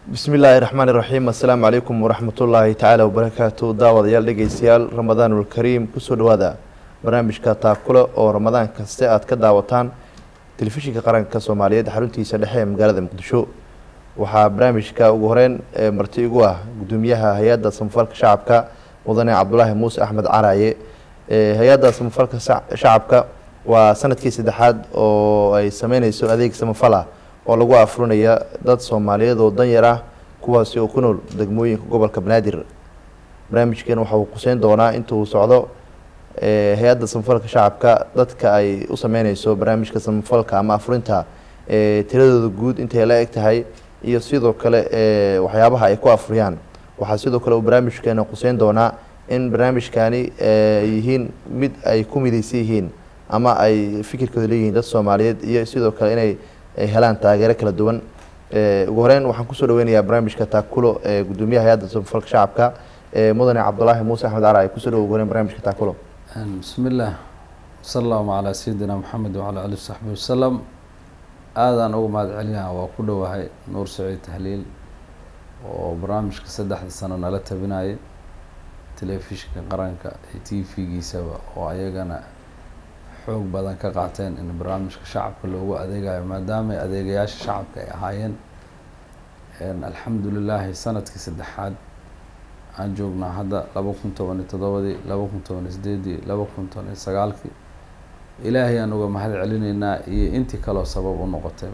bismi illaahi raxmaan iraxiim assalaamu calaykum waraxmatullaahi tacaala wabarakaatu daawadayaal dhegeystayaal ramadaanulkariim kusoo dhawaada barnaamijka taakule oo ramadaan kaste aad ka daawataan telefishinka qaranka soomaaliyeed xaruntiisa dhexe ee magaalada muqdisho waxaa barnaamijka ugu horeyn ee marti igu ah gudoomiyaha hay-adda samafalka shacabka mudane cabdulaahi muuse axmed caraaye hay-adda samafalka shacabka waa sanadkii saddexaad oo ay sameyneyso adeeg samafal ah oo lagu afurinaya dad soomaaliyeed oo danyar ah kuwaasi oo ku nool degmooyinka gobolka banaadir barnaamijkan waxa uu quseyn doonaa inta uu socdo hay-adda samafalka shacabka dadka ay u sameyneyso barnaamijka samafalka ama afurinta tiradooda guud intay la eg tahay iyo sidoo kale waxyaabaha ay ku afuriyaan waxaa sidoo kale uu barnaamijkeena quseyn doonaa in barnaamijkani yihiin mid ay ku mideysan yihiin ama ay fikirkooda leeyihiin dad soomaaliyeed iyo sidoo kale inay helaan taageero kala duwan ugu horeyn waxaan kusoo dhaweynayaa barnaamijka taakulo ee gudoomiyaha hay-adda samafalka shacabka mudane cabdulaahi muuse axmed cara kusoo dhawo ugu horeyn barnamijka taakulo bismi illaah wasala allahuma calaa sayidina maxamed wacalaa alihi saxbi wasalam aadaan uga mahad celinaha waa ku dhowahay nuur saciid tahliil oo barnaamijka saddexda sano nala tabinayay telefishinka qaranka iyo t v-giisaba oo ayagana xoog badan ka qaateen in barnaamijka shacabka loogu adeegayo maadaama adeegayaasha shacabka ay ahaayeen alxamdu lilaahi sanadkii saddexaad aan joognaa hadda laba kun toban iyo todobadii laba kun toban iyo sideedii laba kun toban iyo sagaalkii ilaahay aan uga mahad celineynaa iyo intii kaleo sabab u noqotay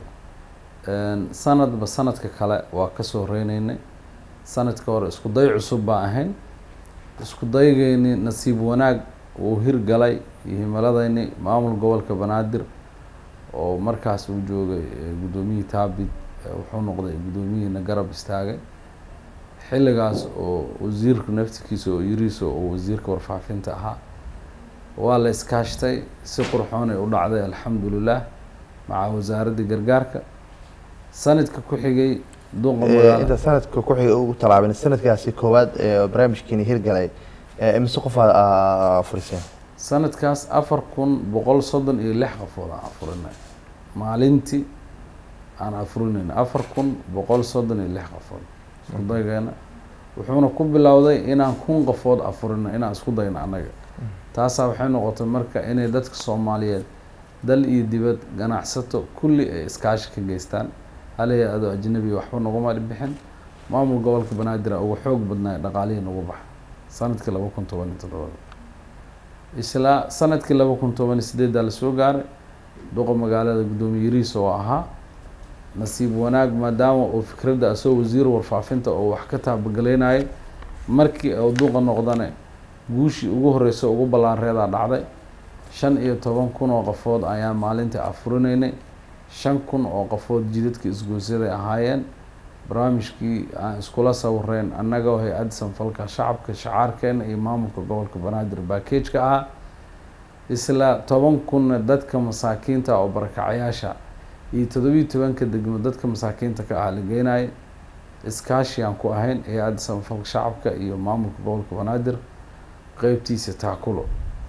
sanadba sanadka kale waa kasoo reyneynay sanadka hore isku day cusub baa ahayn isku daygeyni nasiib wanaag uu hirgalay iyo himiladeyni maamul gobolka banaadir oo markaas uu joogay guddoomiyihii taabid wuxuu noqday guddoomiyihiina garab istaagay xilligaas oo wasiirku naftikiisa oo yiriisa oo wasiirka warfaafinta ahaa waa la iskaashtay si qurxoonay u dhacday alxamdulilah maca wasaaraddii gargaarka sanadka ku xigay duqa magaala inta sanadka ku xiga ugu talaabin sanadkaasi koowaad ee barnaamijkiini hirgalay imise qof aad afuriseen sanadkaas afar kun boqol soddon iyo lix qofood aan afurinay maalintii aan afurinayna afar kun boqol soddon iyo lix qofood isku daygeena wuxuuna ku bilowday inaan kun qofood afurino inaan isku dayno annaga taasaa waxay noqotay marka inay dadka soomaaliyeed dal iyo dibad ganacsato kulli ay iskaashi ka geystaan halaya adoo ajnabiga waxba naguma bixin maamul gobolka banaadir uga xoog badnaay dhaqaalihii nagu baxa sanadkii laba kun toban iyo toddobada islaa sanadkii laba kun toban iyo sideeddaa lasoo gaaray duqa magaalada guddoomiye yariis oo ahaa nasiib wanaag maadaama uu fikradda asoo wasiir warfaafinta oo wax ka taabagaleynayay markii uu duqa noqdane guushii ugu horeysa ugu ballaanreedaa dhacday shan iyo toban kun oo qofood ayaan maalintii afurinaynay shan kun oo qofood jidadka isgoysyaday ahaayeen barnaamijkii aan iskula sawireen annagoo hay-adda sanfalka shacabka shacaarkeena iyo maamulka gobolka banaadir baakejka ahaa isla toban kunna dadka masaakiinta oo barakacayaasha iyo toddobiyi tobanka degmo dadka masaakiinta ka ah la geenayay iskaashi aan ku ahayn hay-adda sanfalka shacabka iyo maamulka gobolka banaadir qeybtiisa taakulo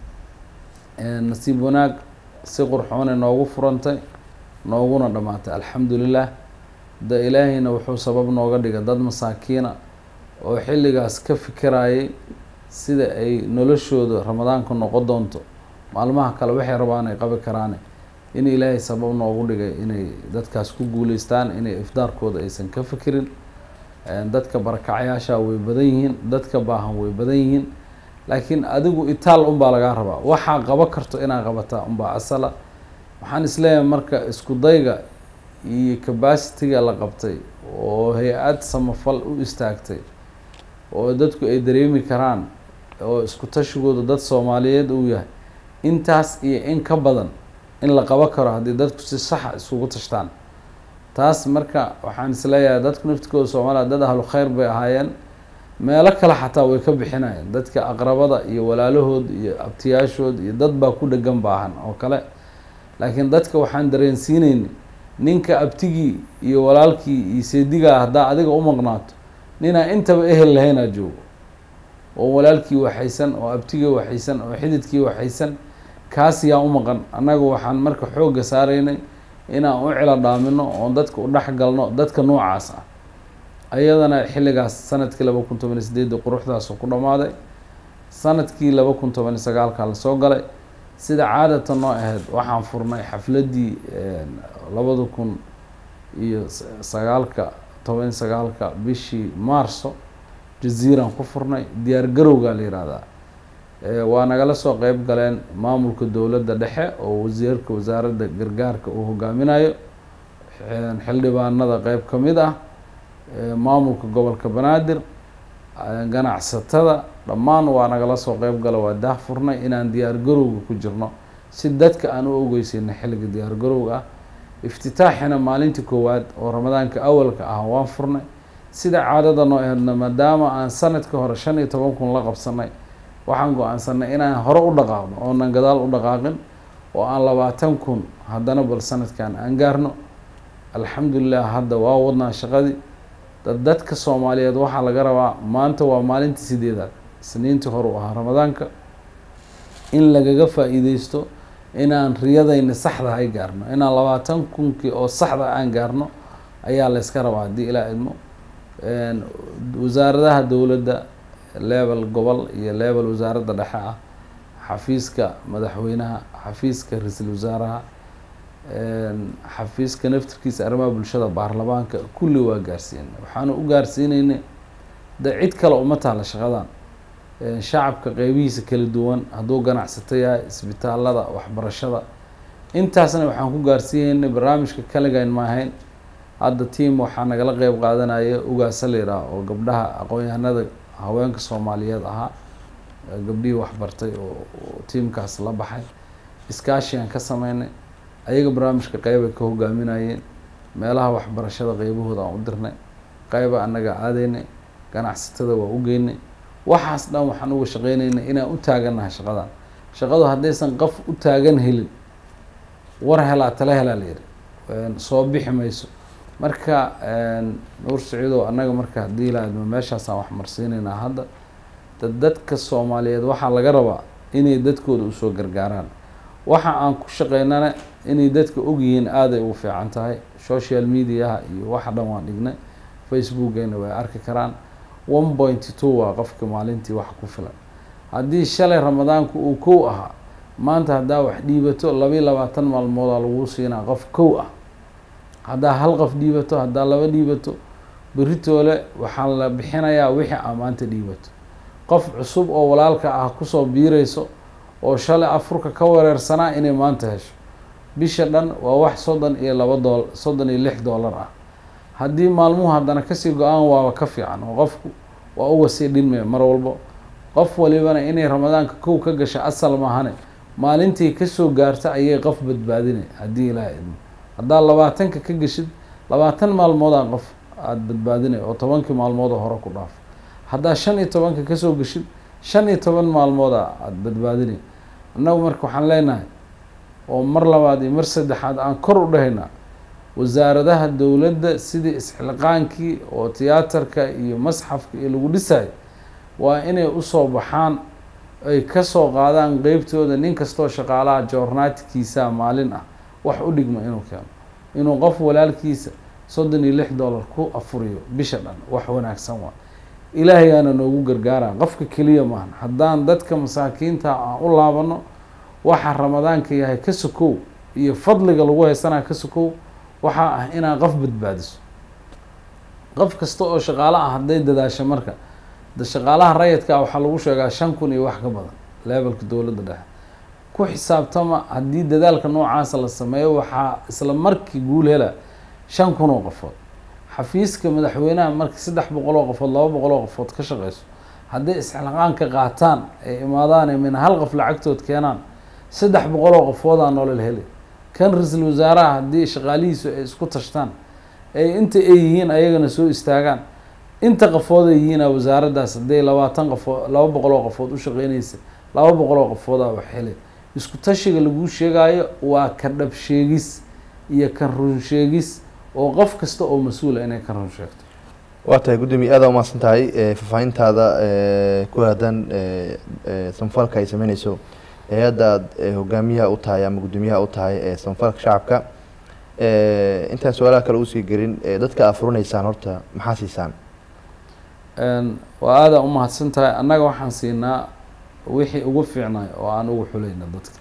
nasiib wanaag si qurxoonay noogu furantay nooguna dhammaatay alxamdulilah da ilaahayna wuxuu sabab nooga dhigay dad masaakiina oo xilligaas ka fikirayay sida ay noloshooda ramadaanka noqon doonto maalmaha kale waxay rabaan ay qabi karaane in ilaahay sabab noogu dhigay inay dadkaas ku guuleystaan inay ifdaarkooda aysan ka fikirin dadka barakacyaasha way badan yihiin dadka baahan way badan yihiin laakiin adigu itaal unbaa lagaa rabaa waxaa qaba karto inaa qabataa unbaa asala waxaan isleeyahay marka isku dayga iyo cabacitiga la qabtay oo hay-ad samafal u istaagtay oo dadku ay dareemi karaan oo isku tashigooda dad soomaaliyeed uu yahay intaas iyo in ka badan in la qabo karo haddii dadku si saxa isugu tashtaan taas marka waxaan isleeyahay dadku naftikooda soomaaliya dad ahlu kheyr bay ahaayeen meelo kale xataa way ka bixinayeen dadka aqrabada iyo walaalahood iyo abtiyaashood iyo dad baa ku dhegan baahan oo kale laakiin dadka waxaan dareensiineyni ninka abtigii iyo walaalkii iyo seedigaa haddaa adiga u maqnaato ninaa intaba ehel lahaynaa joogo oo walaalkii waxaysan oo abtigii waxaysan oo xididkii waxaysan kaas yaa u maqan annaga waxaan marka xoogga saaraynay inaan u cilo dhaamino oon dadka u dhex galno dadka noocaas ah ayadana xilligaas sanadkii laba kun toban iyo sideedii quruxdaasoo ku dhammaaday sanadkii laba kun toban iyo sagaalka lasoo galay sida caadatan noo ahayd waxaan furnay xafladdii labada kun iyo sagaalka toban iyo sagaalka bishii maarso jaziiraan ku furnay diyaar garowgaa la yihahdaa waa nagala soo qeyb galeen maamulka dowladda dhexe oo wasiirka wasaaradda gargaarka uu hogaaminayo xildhibaanada qeyb ka mid ah maamulka gobolka banaadir ganacsatada dhammaan waa nagala soo qeyb gala waa daah furnay inaan diyaar garowga ku jirno si dadka aan u ogeysayna xilliga diyaar garowga ah iftitaaxina maalintii koowaad oo ramadaanka awalka ah waan furnay sida caadada noo aheedna maadaama aan sanadka hore shan iyo toban kun la qabsanay waxaan go-aansanay inaan hore u dhaqaaqno oonan gadaal u dhaqaaqin oo aan labaatan kun haddana bal sanadkan aan gaarno alxamdulilah hadda waa wadnaa shaqadii dadka soomaaliyeed waxaa laga rabaa maanta waa maalintii sideedaad isniintii hore u ahaa ramadaanka in lagaga faa-iideysto inaan riyadayna saxda ay gaarno inaan labaatan kunkii oo saxda aan gaarno ayaa layska rabaa haddii ilaa idmo wasaaradaha dowladda level gobol iyo level wasaaradda dhexe ah xafiiska madaxweynaha xafiiska ra-iisul wasaaraha xafiiska naftirkiisa arrimaha bulshada baarlamaanka kulli waa gaarsiinay waxaanu u gaarsiinaynay de cid kale uma taalla shaqadan shacabka qeybihiisa kala duwan hadduu ganacsato yahay isbitaalada waxbarashada intaasna waxaan ku gaarsiinaynay barnaamijka kaligayn maahayn hadda tiam waxaa nagala qeyb qaadanaya ugaasa la yidhaah oo gabdhaha aqoon-yahanada haweenka soomaaliyeed ahaa gabdhihii waxbartay oo tiamkaas la baxay iskaashigaan ka sameynay ayaga barnaamijka qeybay ka hogaaminayeen meelaha waxbarashada qeybahooda aan u dirnay qeyba annaga aadaynay ganacsatada waa u geynay waxaas dhan waxaan uga shaqeynaynay inaan u taagannahay shaqadan shaqadu haddaysan qof u taagan helin war helaa tala helaa la yihi soo bixi mayso marka nuur saciidow annaga marka haddii ilaadmo meeshaasaan wax marsiinaynaa hadda dad dadka soomaaliyeed waxaa laga rabaa inay dadkooda usoo gargaaraan waxa aan ku shaqeynana inay dadka ogyihiin aaday ugu fiican tahay social mediaha iyo waxa dhan waan dhignay facebookgeena way arki karaan one point two waa qofka maalintii wax ku filan haddii shalay ramadaanku uu kow ahaa maanta haddaa wax dhiibato labayo labaatan maalmoodaa lagu siinaa qof kow ah haddaa hal qof dhiibato haddaa laba dhiibato beritoole waxaa la bixinayaa wixii aa maanta dhiibato qof cusub oo walaalka ah kusoo biireyso oo shalay afurka ka wareersanaa inay maanta hesho bisha dhan waa wax soddon iyo laba dool soddon iyo lix dollar ah haddii maalmuhu haddana kasii go-aan waaba ka fiican oo qofku waa uga sii dhinmaya mar walbo qof walibana inay ramadaanka kow ka gasha asal maahane maalintii kasoo gaarta ayay qof badbaadinay haddii ilaaha idmo haddaa labaatanka ka geshid labaatan maalmoodaa qof aada badbaadinay oo tobankii maalmoodoo hore ku dhaaf haddaa shan iyo tobanka kasoo geshid shan iyo toban maalmooda aada badbaadinay annagu marka waxaan leenahay oo mar labaad iyo mar saddexaad aan kor u dhahaynaa wasaaradaha dowladda sidii isxilqaankii oo tiyaatarka iyo masxafka iyo lagu dhisayo waa inay usoo baxaan ay kasoo qaadaan qeybtooda nin kastoo shaqaalaha joornaatkiisa maalin ah wax u dhigma inuu keeno inuu qof walaalkiisa soddon iyo lix dollar ku afuriyo bisha dhan wax wanaagsan waa ilaahayaana noogu gargaara qofka keliya maahan haddaan dadka masaakiinta aan u laabano waxa ramadaanka yahay ka sokow iyo fadliga lagu haysanaa ka sokow waxaa ah inaa qof badbaadiso qof kasta oo shaqaalo ah hadday dadaasho marka de shaqaalaha rayidka waxaa lagu sheegaa shan kun iyo wax ka badan levelka dowladda dhexe ku xisaabtama haddii dadaalka noocaasa la sameeyo waxaa isla markii guul hela shan kun oo qofood xafiiska madaxweynaha markii saddex boqol oo qofood laba boqol oo qofood ka shaqeyso hadday isxilqaanka qaataan ay imaadaan min hal qof lacagtood keenaan saddex boqol oo qofoodaa nolol heli kan ra-iisul wasaaraha haddii shaqaalihiisu ay isku tashtaan ay inta ay yihiin ayagana soo istaagaan inta qofood ay yihiina wasaaraddaas hadday labaatan qofoo laba boqol oo qofood u shaqeynaysa laba boqol oo qofoodaa wax heli isku tashiga laguu sheegaayo waa ka dhab sheegis iyo kan run sheegis oo qof kasta oo mas-uula inay ka run sheegto waa tahay guddoomiye aada umahadsan tahay faahfaahintaada ku aadan samfalka ay sameyneyso hay-adda aad hogaamiyaha u tahay ama guddoomiyaha u tahay ee samfalka shacabka intaan su-aalaha kale usii gelin dadka aa furinaysaan horta maxaa siisaan waa aadaa umahadsan tahay annaga waxaan siinaa wixii ugu fiicnay oo aan ugu xulayna dadka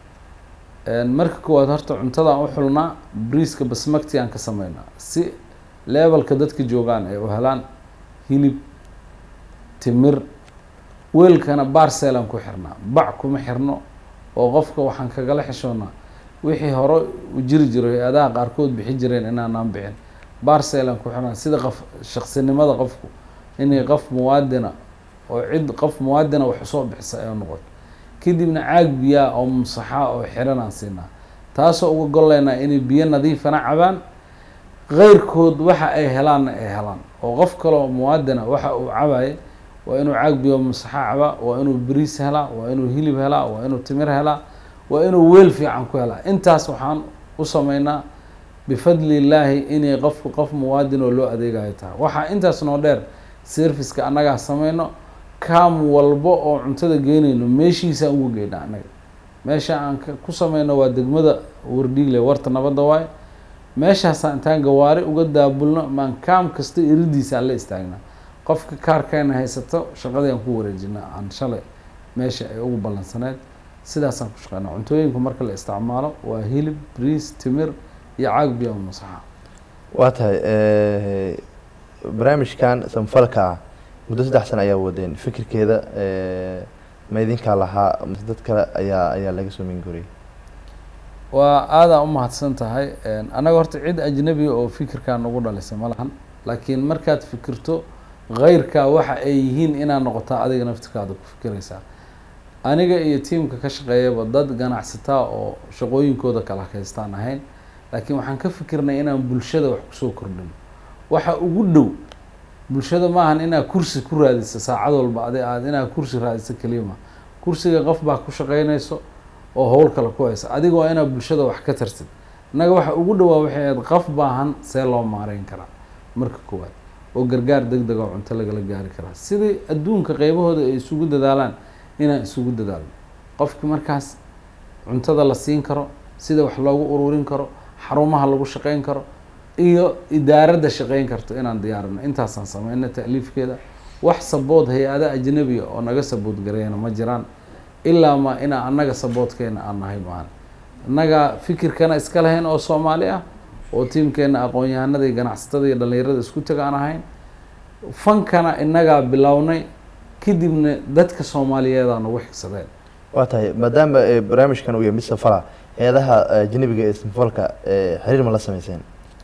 marka koowaad horta cuntadaan u xulnaa briiska basmagti aan ka sameynaa si levelka dadka joogaan ay u helaan hilib timir weelkana barcelan ku xirnaa bac kuma xirno oo qofka waxaan kagala xishoonaa wixii hore u jiri jiro hay-adaha qaarkood bixi jireen inaanaan bixin barcelan ku xirnaa sida qof shaksinimada qofku inay qof muwaadina oo cid qof muwaadina wax usoo bixisa ay noqoto kadibna caag biyaa oo mumsaxa oo xiran aan siinaa taasoo uga golleynaa inay biyo nadiifana cabaan keyrkood waxa ay helaanna ay helaan oo qof kaleo muwaadina waxa uu cabaye waa inuu caag biyo mumsaxa cabaa waa inuu bariis helaa waa inuu hilib helaa waa inuu timir helaa waa inuu weel fiican ku helaa intaas waxaan u sameynaa bifadli illaahi inay qofku qof muwaadin oo loo adeegayo tahay waxaa intaas noo dheer serviceka annagaa sameyno kaam walbo oo cuntada geynayno meeshiisaan uga geynaa annaga meesha aan ku sameyno waa degmada wardhiigle warta nabadda waaye meeshaasaan intaan gawaari uga daabulno maan kaam kasta iridiisa aan la istaagnaa qofka kaarkeena haysato shaqadii aan ku wareejinaa aan shalay meesha ay ugu ballansaneed sidaasaan ku shaqeynaa cuntooyinku marka la isticmaalo waa hilib briis timir iyo caag biyo masaxa waa tahay barnaamijkan samfalka ah muddo saddex sano ayaa wadeen fikirkeeda ma idinkaa lahaa mase dad kale ayaa ayaa laga soo mingoriyay waa aadaa umahadsan tahay annaga horta cid ajnabi oo fikirkaa nagu dhalisay ma lahan laakiin markaad fikirto keyrkaa waxa ay yihiin inaad noqotaa adiga naftirkaada ku fikiraysaa aniga iyo tiamka ka shaqeeyaba dad ganacsataa oo shaqooyinkooda kala haystaan ahayn laakiin waxaan ka fikirnay inaan bulshada wax kusoo kordhino waxa ugu dhow bulshada maahan inaad kursi ku raadiso saacad walba adi aad inaad kursi raadiso keliya ma kursiga qof baa ku shaqeynayso oo howl kale ku haysa adiga waa inaad bulshada wax ka tartid innaga waxa ugu dhowaa waxay ahayd qof baahan see loo maareyn karaa marka koowaad oo gargaar deg deg oo cunto lagala gaari karaa sidai adduunka qeybahooda ay isugu dadaalaan inaan isugu dadaalno qofki markaas cuntada la siin karo sida wax loogu ururin karo xarumaha lagu shaqeyn karo iyo idaaradda shaqeyn karto inaan diyaarino intaasaan sameyna ta'liifkeeda wax sabood hay-ada ajnabiga oo naga sabood gareeyana ma jiraan ilaa ma inaa annaga saboodkeena aan nahay maahan innaga fikirkana iska lahayn oo soomaali ah oo tiimkeena aqoon-yahanada iyo ganacsatada iyo dhallinyarada isku taga aan ahayn fankana innagaa bilownay kadibna dadka soomaaliyeedaa nagu xigsadeen waa tahay maadaama barnaamijkan uu yahay mid safala hay-adaha ajnabiga ee samfalka xiriir ma la sameyseen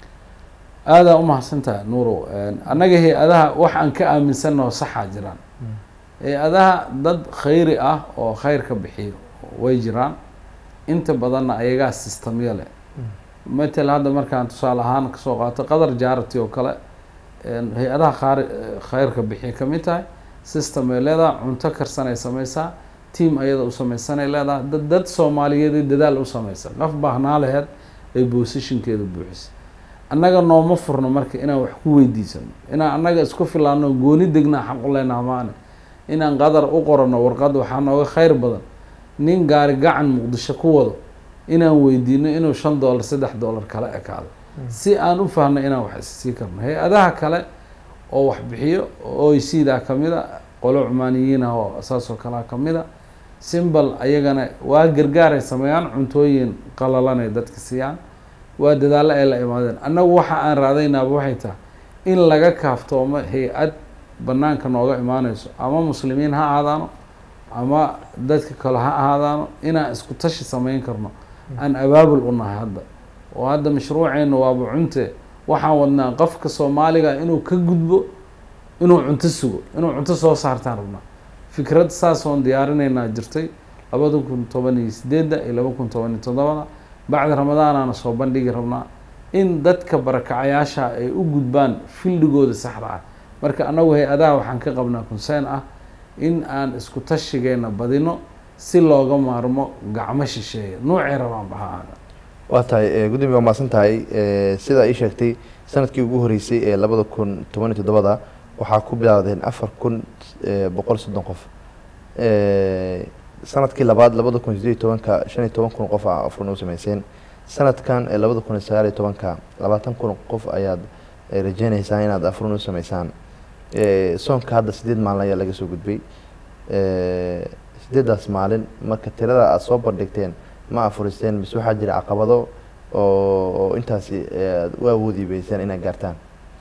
aadaa umahadsan tahay nuurow annaga hay-adaha wax aan ka aaminsannaho saxaa jiraan hay-adaha dad khayri ah oo khayrka bixiyo way jiraan inta badanna ayagaa sistamyo leh matel hadda markaan tusaale ahaan kasoo qaato qadar jaarati oo kale hay-adaha qaar khayrka bixiya kamid tahay system ay leedaha cunto karsanay sameysaa team ayada u sameysanay leedaha dad dad soomaaliyeed dadaal u sameysan qof baahnaa laheed ay positionkeeda buuxisay annaga nooma furno marka inaan wax ku weydiisano inaan annaga isku filaano gooni degnaa xaq u leenaha maane inaan qadar u qorano warqad waxaa nooga kheyr badan nin gaari gacan muqdisho ku wado inaan weydiino inuu shan dollar saddex dollar kala ekaado si aan u fahno inaan wax issii karno hay-adaha kale oo wax bixiyo oecdaa kamid a qolo cumaaniyiin ah oo saasoo kalea kamid a simbal ayagana waa gargaaray sameeyaan cuntooyin qalalanay dadka siiyaan waa dadaallo ay la imaadeen annagu waxa aan raadaynaaba waxay tahay in laga kaaftoomo hay-ad banaanka nooga imaaneyso ama muslimiin ha ahaadaano ama dadka kale ha ahaadaano inaan isku tashi sameyn karno aan abaabul u nahay hadda oo hadda mashruuceena waaba cunte waxaan wadnaa qofka soomaaliga inuu ka gudbo inuu cunto sugo inuu cunto soo saartaan rabnaa fikrad saasoon diyaarineynaa jirtay labada kun toban iyo sideedda iyo laba kun toban iyo toddobada bacda ramadaanaana soo bandhigi rabnaa in dadka barakacayaasha ay u gudbaan fildigooda saxda ah marka annagu hay-adaha waxaan ka qabnaa conseen ah in aan isku tashigeena badino si looga maarmo gacmo shisheeya nuucay rabaan baha aada waa tahay guddiga waa mahadsan tahay sidaa ii sheegtay sanadkii ugu horeysay ee labada kun toban iyo toddobada waxaa ku bilaawdeen afar kun boqol soddon qof sanadkii labaad labada kun sideed iyo tobanka shan iyo toban kun qof a afurna u sameyseen sanadkan ee labada kun iyo sagaal iyo tobanka labaatan kun qof ayaad eh, rajeynaysaa inaad afrun u sameysaan Eh, soonka hadda sideed maalin ayaa laga soo gudbay Eh, sideedaas maalin marka tirada aada soo bandhigteen ma afuristeen mise waxaa jira caqabado oo oo intaasi eh, aad u awoodi weyseen inaad gaartaan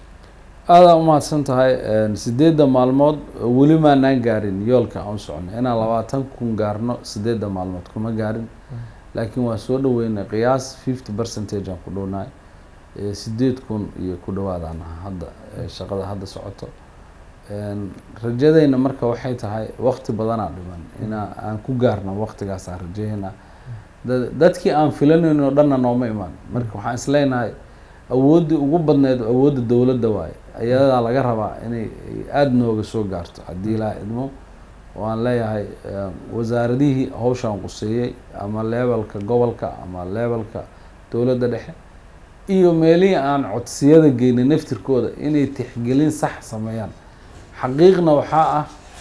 aada umahadsan tahay sideedda maalmood weli maanaan gaarin yoolka aan u soconay inaan labaatan kun gaarno sideedda maalmood kuma gaarin laakiin waan soo dhaweynay qiyaas fifty percentage aan ku dhownahay Eh, sideed kun iyo ku dhawaadaan ahaa hadda eh, shaqada hadda socoto En, rajadeyna marka waxay tahay waqti badanaa dhiman inaa aan ku gaarno waqtigaasaan rajaynaa da- dadkii aan filanayno oo dhanna nooma imaan marka waxaan isleenahay awooddii ugu badneyd awoodda dowladda waaye ayadaa laga rabaa inay ay aada nooga soo gaarto haddii ilaa idmo waan leeyahay eh, wasaaradihii hawshaan quseeyey ama levelka gobolka ama levelka dowladda dhexe iyo meelihii aan codsiyada geynay naftirkooda inay tixgelin sax sameeyaan xaqiiqna waxaa ah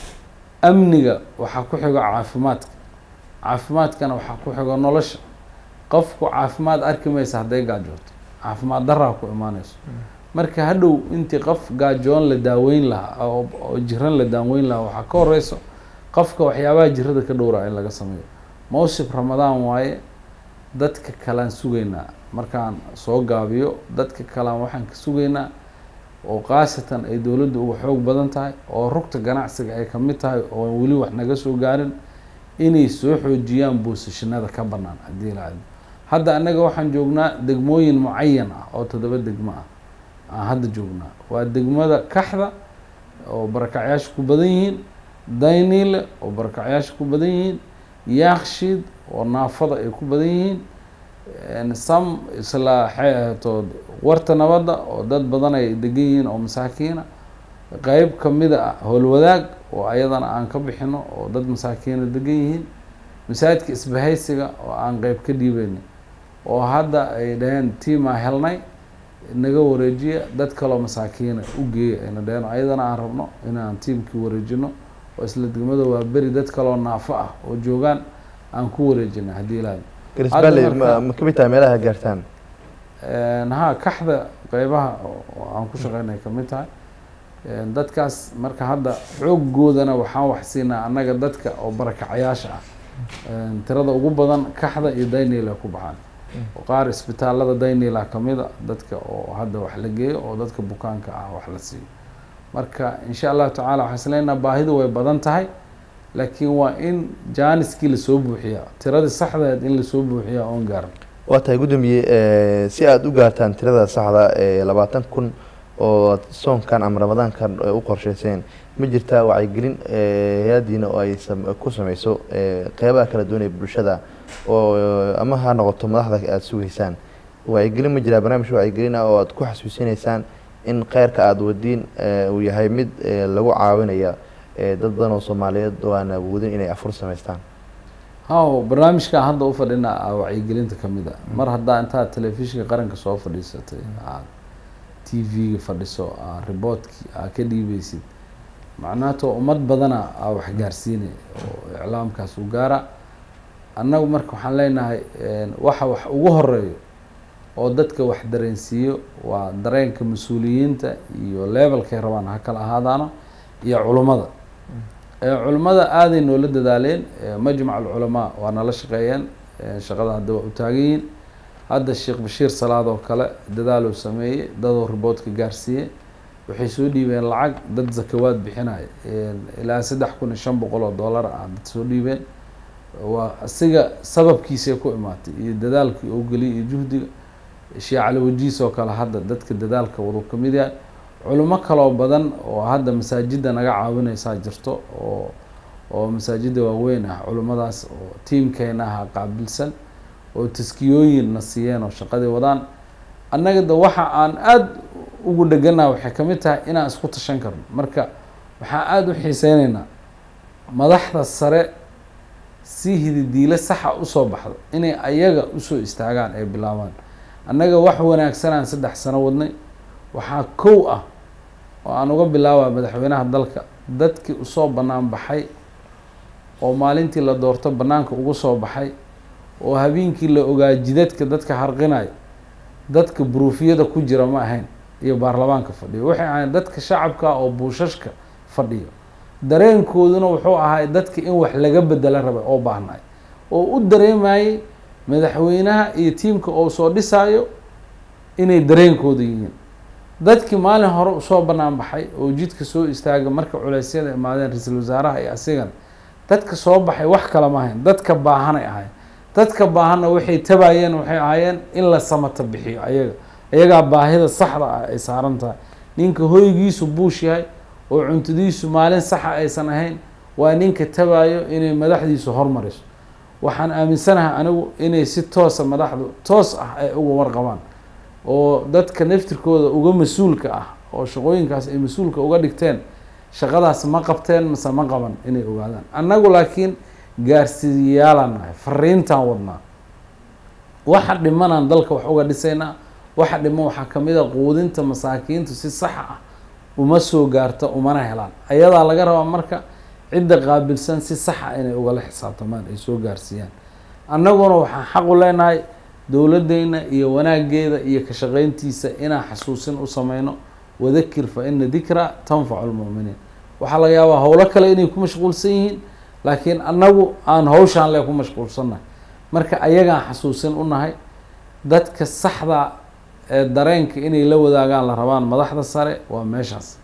amniga waxaa ku xigo caafimaadka caafimaadkana waxaa ku xigo nolosha qofku caafimaad arki maysa hadday gaajooto caafimaad daraa ku imaaneyso marka hadhow intii qof gaajoon la daaweyn lahaa oo oo jiran la daaweyn lahaa waxaa ka horeyso qofka waxyaabaha jirada ka dhowraa in laga sameeyo mawsib ramadaan waaye dadka kalaan sugaynaa markaan soo gaabiyo dadka kalaan waxaan ka sugaynaa oo khaasatan ay dowladda uga xoog badan tahay oo rugta ganacsiga ay ka mid tahay oo weli wax naga soo gaarin inay soo xoojiyaan boosashanada ka bannaan haddii la cadmo hadda annaga waxaan joognaa degmooyin mucayan ah oo toddoba degmo ah aan hadda joognaa waa degmada kaxda oo barakacyaasha ku badan yihiin dayniile oo barakacyaasha ku badan yihiin yaakshiid oo naafada ay ku badan yihiin En sam isla waxay ahaytood warta nabadda oo dad badan ay degan yihiin oo masaakiina qeyb kamida ah howlwadaag oo ayadana aan ka bixino oo dad masaakiina degan yihiin masaajidka isbahaysiga oo aan qeyb ka dhiibeynay oo hadda ay dhaheen tiimaa helnay naga wareejiya dad kaloo masaakiina u geeya ayna dhaheen ayadana aan rabno inaan tiimkii wareejino oo isla degmada waa beri dad kaloo naafo ah oo joogaan aan ku wareejina haddii ilaahay garisballe Hadda marka- ma ma ka mid tahay meelaha gaartaan En, ha kaxda qeybaha oo aan ku shaqeynay ka mid tahay En, dadkaas marka hadda xooggoodana waxaan wax siinaa annaga dadka oo barakacayaasha ah En, tirada ugu badan kaxda iyo daynila ku baxaan oo qaar isbitaalada daynila kamida dadka oo hadda wax la geeyo oo dadka bukaanka ah wax la siiyo marka insha allahu tacaala waxaan isleenaha baahidu way badan tahay laakiin waa in jaaniskii lasoo buuxiyaa tiradii saxdeed in lasoo buuxiyaa oon gaaran waa tahay guddoomiye eh, si aada u gaartaan tirada saxda ee labaatan kun oo aad soonkan ama ramadaankan eh, u qorsheyseen ma jirtaa wacyigelin eh, hay-addiina oo ay sam- ku sameyso eh, qeybaha kala duwan ee bulshada oo eh, ama ha noqoto madaxda aada sugeysaan wacyigelin ma jiraa barnaamij wacyigelin ah oo aad ku xasuusinaysaan in kheyrka aada wadiin eh, uu yahay mid eh, lagu caawinaya eh, dad badan oo soomaaliyeed oo aan awoodin inay afur sameystaan haw barnaamijkan hadda u fadhina a wacyigelinta ka mid a mar haddaa intaad telefishinka qaranka soo fadhiisatay aad t v-ga fadhiso aa riboodkii aa ka dhiibeysid macnaatoo ummad badana aa wax gaarsiinay oo iclaamkaas u gaara annagu marka waxaan leenahay en, waxa wax ugu horeeyo oo dadka wax dareensiiyo waa dareenka mas-uuliyiinta iyo levelkay rabaan ha kala ahaadaano iyo culummada ee culimmada aaday noola dadaaleen ee majmac alculamaa waa nala shaqeeyeen ee shaqada hadda waa u taagan yihiin hadda sheekh bashiir salaad oo kale dadaaluu sameeyey dadoo riboodka gaarsiiyey waxay soo dhiibeen lacag dad zakawaad bixinaya ilaa saddex kun iyo shan boqol oo dollar ah dad soo dhiibeen waa isiga sababkiisay ku imaatay iyo dadaalkii oo geliyay iyo juhdiga sheekh cali wajiis oo kale hadda dadka dadaalka wadu ka mid yahay culimo kaloo badan oo hadda masaajidda naga caawineysaa jirto oo oo masaajidda waaweyn ah culimmadaas oo tiimkeena aha qaabilsan oo taskiyooyin na siiyeen oo shaqadii wadaan annaga de waxa aan aada ugu dheganaha waxay ka mid tahay inaan isku tashan karno marka waxaan aada u xiiseyneynaa madaxda sare si hididiile saxa usoo baxdo inay ayaga usoo istaagaan ay bilaabaan annaga wax wanaagsanaan saddex sano wadnay waxaa kow ah oo aan uga bilaabaa madaxweynaha dalka dadkii usoo bannaan baxay oo maalintii la doorto bannaanka ugu soo baxay oo habeenkii la ogaa jidadka dadka harqinayo dadka buruufiyada ku jira ma ahayn iyo baarlamaanka fadhiyo waxay ahayn dadka shacabka oo buushashka fadhiyo dareenkooduna wuxuu ahay dadka in wax laga bedela rabay oo baahnay oo u dareemayey madaxweynaha iyo tiimka oo soo dhisaayo inay dareenkooda yihiin dadkii maalin hore usoo banaan baxay oo jidka soo istaaga marka culeysyada imaadeen ra-iisul wasaaraha iyo asigana dadka soo baxay wax kale ma ahayn dadka baahanay ahayn dadka baahanna waxay tabayeen waxay ahaayeen in la samata bixiyo ayaga ayagaa baahida saxda ah ay saaran tahay ninka hoygiisu buush yahay oo cuntadiisu maalin saxa aysan ahayn waa ninka tabayo inay madaxdiisu hormariso waxaan aaminsanahay anigu inay si toosa madaxdu toos ah ay uga warqabaan oo dadka naftirkooda uga mas-uulka ah oo shaqooyinkaas ay mas-uulka uga dhigteen shaqadaas ma qabteen mase ma qaban inay ogaadaan annagu laakiin gaarsiiyaalaan nahay fariintaan wadnaa waxa dhimanaan dalka wax uga dhisaynaa waxa dhiman waxaa kamid a quudinta masaakiintu si saxa ah uma soo gaarta umana helaan ayadaa laga rabaa marka cidda qaabilsan si saxa inay ugala xisaabtamaan ay soo gaarsiiyaan annaguna waxaan xaq u leenahay dowladeyna iyo wanaageeda iyo ka shaqeyntiisa inaan xasuusin u sameyno wadakir fa ina dikra tanfacu lmu'miniin waxaa laga yaabaa howlo kale inay ku mashquulsan yihiin laakiin annagu aan hawshaan le ku mashquulsannahay marka ayagaan xasuusin u nahay dadka saxda ee dareenka inay la wadaagaan la rabaan madaxda sare waa meeshaas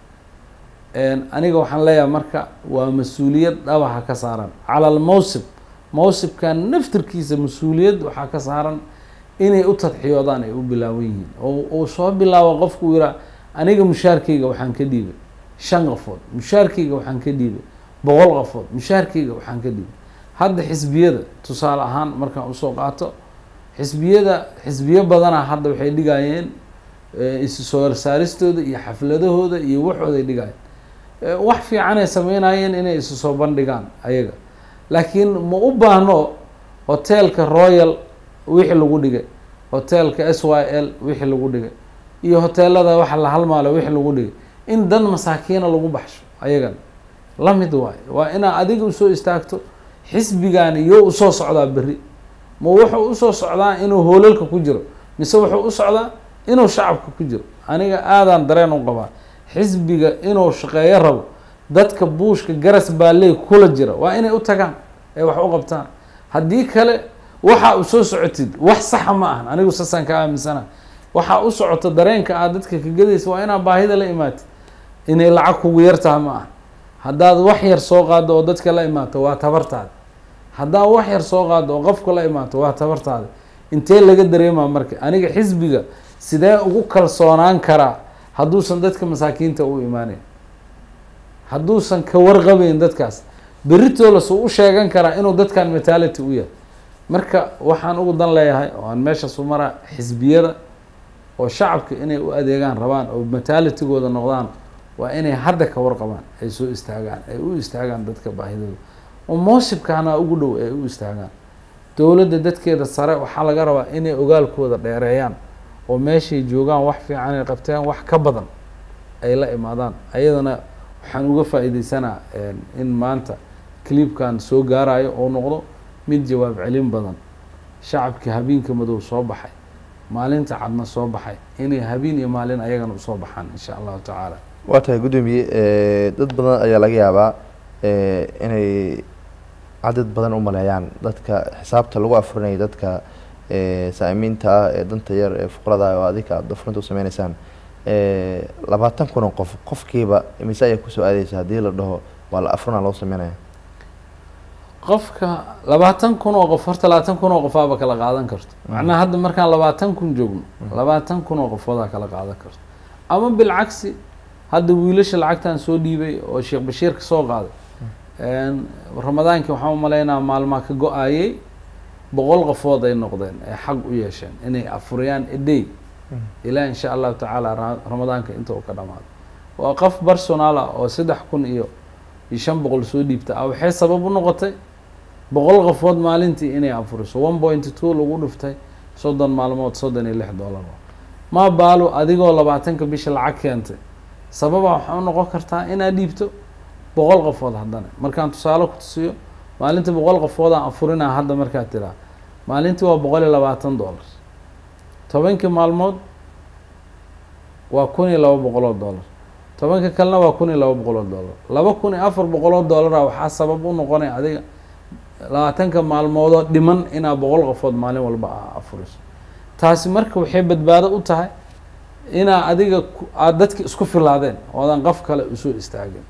aniga waxaan leeyahay marka waa mas-uuliyad dhabaha ka saaran cala almawsib mawsibkan naftirkiisa mas-uuliyad waxaa ka saaran inay u tadxiyoodaan ay u bilaaban yihiin oo uu soo bilaabo qofku yihaa aniga mushaarkeyga waxaan ka dhiibay shan qafood mushaarkeyga waxaan ka dhiibay boqol qafood mushaarkeyga waxaan ka dhiibay hadda xisbiyada tusaale ahaan markaan usoo qaato xisbiyada xisbiyo badanaa hadda waxay dhigayeen isu soo horsaaristooda iyo xafladahooda iyo waxooday dhigayeen wax fiicanay sameynayeen inay isu soo bandhigaan ayaga laakiin ma u baahno hoteelka royal wixii lagu dhigay hoteelka s y l wixii lagu dhigay iyo hoteelada waxa la halmaalo wixii lagu dhigay in dan masaakiina lagu baxsho ayagan la mid waayo waa inaa adiga usoo istaagto xisbigaani yo usoo socdaa berri ma wuxuu usoo socdaa inuu hoolalka ku jiro mise wuxuu u socdaa inuu shacabka ku jiro aniga aadaan dareen u qabaa xisbiga inuu shaqeeyo rabo dadka buushka garas baalley kula jira waa inay u tagaan ee wax u qabtaan haddii kale waxaa u soo socotid wax saxa ma ahan anigu saasaan ka aaminsana waxaa u socoto dareenka aad dadka ka gadaysa waa inaad baahida la imaatid inay lacag kugu yartaha ma aha haddaad wax yar soo qaado oo dadka la imaato waa tabartaada haddaad wax yar soo qaado oo qofka la imaato waa tabartaada intee laga dareemaa marka aniga xisbiga sidee ugu kalsoonaan karaa hadduusan dadka masaakiinta u imaaneyn hadduusan ka warqabeyn dadkaas berritoola suu u sheegan karaa inuu dadkan mentality u yahay marka waxaan ugu dan leeyahay oo aan meeshaas u maraa xisbiyada oo shacabka inay u adeegaan rabaan oo mentalitigooda noqdaan waa inay hadda ka warqabaan ay soo istaagaan ay u istaagaan dadka baahidooda oo moosibkaana ugu dhow ay u istaagaan dowladda dadkeeda sare waxaa laga rabaa inay ogaalkooda dheereeyaan oo meeshay joogaan wax fiican ay qabteen wax ka badan ay la imaadaan ayadana waxaan uga faa-iideysanaa in maanta clibkan soo gaarayo oo noqdo mid jawaab celin badan shacabkii habeenka madow soo baxay maalinta cadna soo baxay inay habeen iyo maalin ayagana usoo baxaan insha allahu tacaala waa tahay guddoomiye dad badan ayaa laga yaabaa inay cadad badan u maleeyaan dadka xisaabta lagu afurinaya dadka saamiinta ah ee danta yar ee fuqrada oo adika aad afurinta u sameyneysaan labaatan kun oo qof qofkiiba imise ayaa kusoo aadeysa haddii la dhaho waa la afurina loo sameynaya qofka labaatan kun oo qof horta labaatan kun oo qofaaba kala qaadan karto macnaha hadda markaan labaatan kun joogno labaatan kun oo qofoodaa kala qaadan karto ama bilcagsi hadda wiilasha lacagtan soo dhiibay oo sheekh bashiir ka soo qaaday ramadaankii waxaan umaleynaa maalmaa ka go-ayay boqol qofood ay noqdeen ay xaq u yeesheen inay afuriyaan eday ilaa insha allahu tacaala ramadaanka inta uu ka dhamaado waa qof personal ah oo saddex kun iyo iyo shan boqol soo dhiibta ah waxay sabab u noqotay boqol qofood maalintii inay afuriso one point two lagu dhiftay soddon maalmood soddon iyo lix dollar ma baalo adigoo labaatanka bisha lacag keentay sababa waxaa u noqon kartaa inaad dhiibto boqol qofood haddana markaan tusaale ku tusiyo maalinta boqol qofoodaan afurinaa hadda markaad tiraa maalintii waa boqol iyo labaatan dollar tobankii maalmood waa kun iyo laba boqol oo dollar tobanka kalena waa kun iyo laba boqol oo dollar laba kun iyo afar boqol oo dollara waxaa sabab u noqonaya adiga labaatanka maalmoodoo dhiman inaa boqol qofood maalin walba a afuriso taasi marka waxay badbaado u tahay inaa adiga aada dadki isku filaadeen oodan qof kale usoo istaagin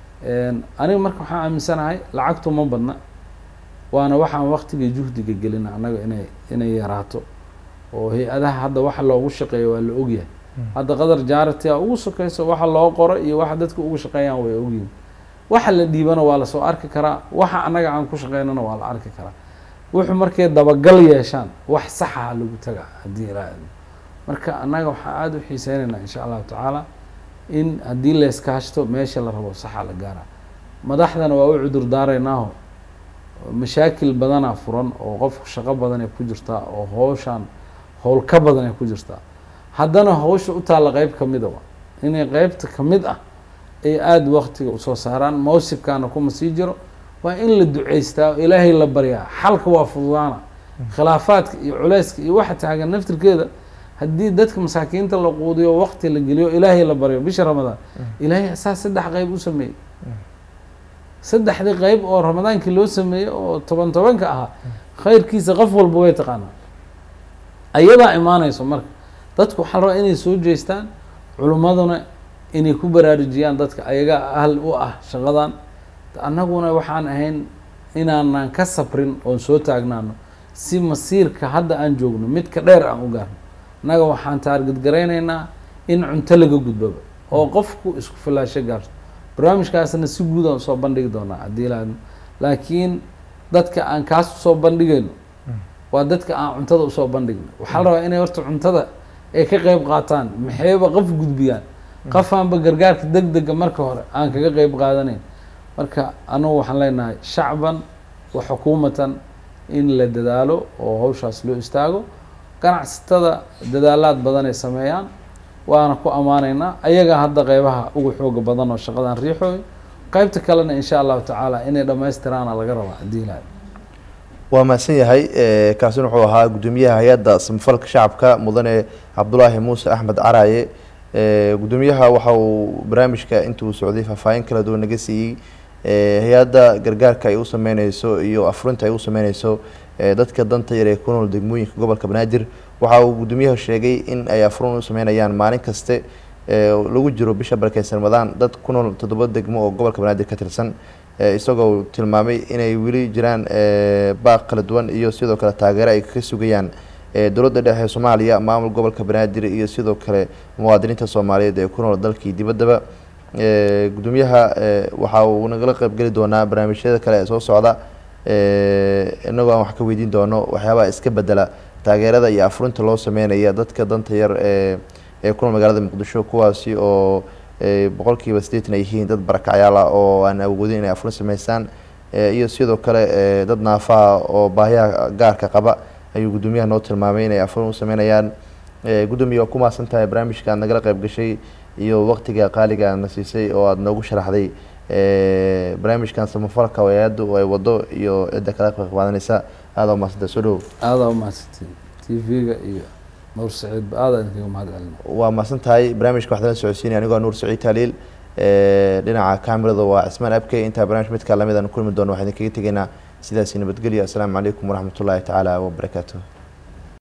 aniga marka waxaan aaminsanahay lacagtu ma badna waana waxaan waktiga juhdiga gelina annaga inay inay yaraato oo hay-adaha hadda waxa loogu shaqeeyo waa la ogyahay hadda qadar jaaratia ugu sokeyso waxa loo qoro iyo waxa dadka ugu shaqeeyaan way ogyihin waxa la dhiibana waa lasoo arki karaa waxa annaga aan ku shaqeynana waa la arki karaa wuxuu markay dabagal yeeshaan wax saxaha lagu taga haddii ilaa marka annaga waxaan aada u xiiseynaynaa insha allahu tacaala in haddii la iskaashto meesha la rabo saxa la gaara madaxdana waa u cudur daareynaaho mashaakil badanaa furan oo qofku shaqo badan ay ku jirtaa oo howshaan howl ka badan ay ku jirtaa haddana hawsha u taalla qeyb kamida wa inay qeybta kamid ah ay aada waktiga usoo saaraan mawsibkaana kuma sii jiro waa in la duceystaa oo ilaahay la baryaa xalka waa fududaana khilaafaadka iyo culeyska iyo waxa taagan naftirkeeda haddii dadka masaakiinta la quudiyo wakti la geliyo ilaahay la baryo bisha ramadaan ilaahay saa saddex qeyb u sameeyey saddexdii qeyb oo ramadaankii loo sameeyey oo toban tobanka ahaa khayrkiisa qof walba way taqaanaa ayadaa imaaneyso marka dadku waxaa la rabaa inay soo jeestaan culimmaduna inay ku baraarujiyaan dadka ayagaa ahl u ah shaqadan annaguna waxaan ahayn inaanan ka sabrin oon soo taagnaano si masiirka hadda aan joogno midka dheer aan u gaarno annaga waxaan taargedgaraynaynaa in cunto laga gudbaba oo qofku isku filaasho gaarto barnaamijkaasna si guud aan usoo bandhigi doonaa haddii laadno laakiin dadka aan kaas usoo bandhigayno waa dadka aan cuntada usoo bandhigno waxaa la rabaa inay horta cuntada ay ka qeyb qaataan maxayba qof gudbiyaan qofaanba gargaarka deg dega marka hore aan kaga qeyb qaadanayn marka anugu waxaan leenahay shacban wa xukuumatan in la dadaalo oo hawshaas loo istaago ganacsatada dadaalaad badan ay sameeyaan waana ku ammaanaynaa ayaga hadda qeybaha ugu xooga badan oo shaqadan riixooy qeybta kalena insha allahu tacaala inay dhammaystiraana laga rabaa haddii ilahay waa mahadsan yahay kaasina wuxuu ahaa guddoomiyaha hay-adda samafalka shacabka mudane cabdulaahi muuse axmed caraaye guddoomiyaha waxa uu barnaamijka intii uu socday faahfaahin kala duwan naga siiyey hay-adda gargaarka ay u sameyneyso iyo afurinta ay u sameyneyso dadka danta yar ee ku nool degmooyinka gobolka banaadir waxa uu guddoomiyaha sheegay in ay afurin u sameynayaan maalin kaste lagu jiro bisha barakeysan ramadaan dad ku nool toddoba degmo oo gobolka banaadir ka tirsan isagoo tilmaamay inay weli jiraan baaq kala duwan iyo sidoo kale taageero ay ka sugayaan dowladda dhexe soomaaliya maamul gobolka banaadir iyo sidoo kale muwaadiniinta soomaaliyeed ee ku nool dalkii dibaddaba guddoomiyaha waxa uu nagala qeybgeli doonaa barnaamijyada kale ee soo socda inagoo aan wax ka weydiin doono waxyaabaha iska bedela taageerada iyo afurinta loo sameynaya dadka danta yar ee ee ku nool magaalada muqdisho kuwaasi oo boqolkiiba siddeetan ay yihiin dad barakacyaal ah oo aan awoodin inay afurin sameystaan iyo sidoo kale dad naafaha oo baahiyaha gaarka qaba ayuu guddoomiyaha noo tilmaamay inay afurin u sameynayaan guddoomiya waa ku mahadsan tahay barnaamijka aad nagala qeyb gashay iyo waqtiga qaaliga aadna siisay oo aada noogu sharaxday barnaamijkan samafalka hay-addu ay wado iyo cidda kala qeyb qaadanaysa aada umahadsanta soo dhowow aadaa umahadsantiin t v-ga iyo nuur saciid ba aada idinkaga mahad celina waa mahadsan tahay barnaamijka waxaan la socodsiinaya anigoo nuur saciid taaliil dhinaca kamerada waa cismaan abkey intaa barnamij midkaa lamid aan kulmi doono waxaan idinkaga tegaynaa sidaasi nabadgelyo assalaamu calaykum waraxmat ullaahi tacaala wabarakaatuh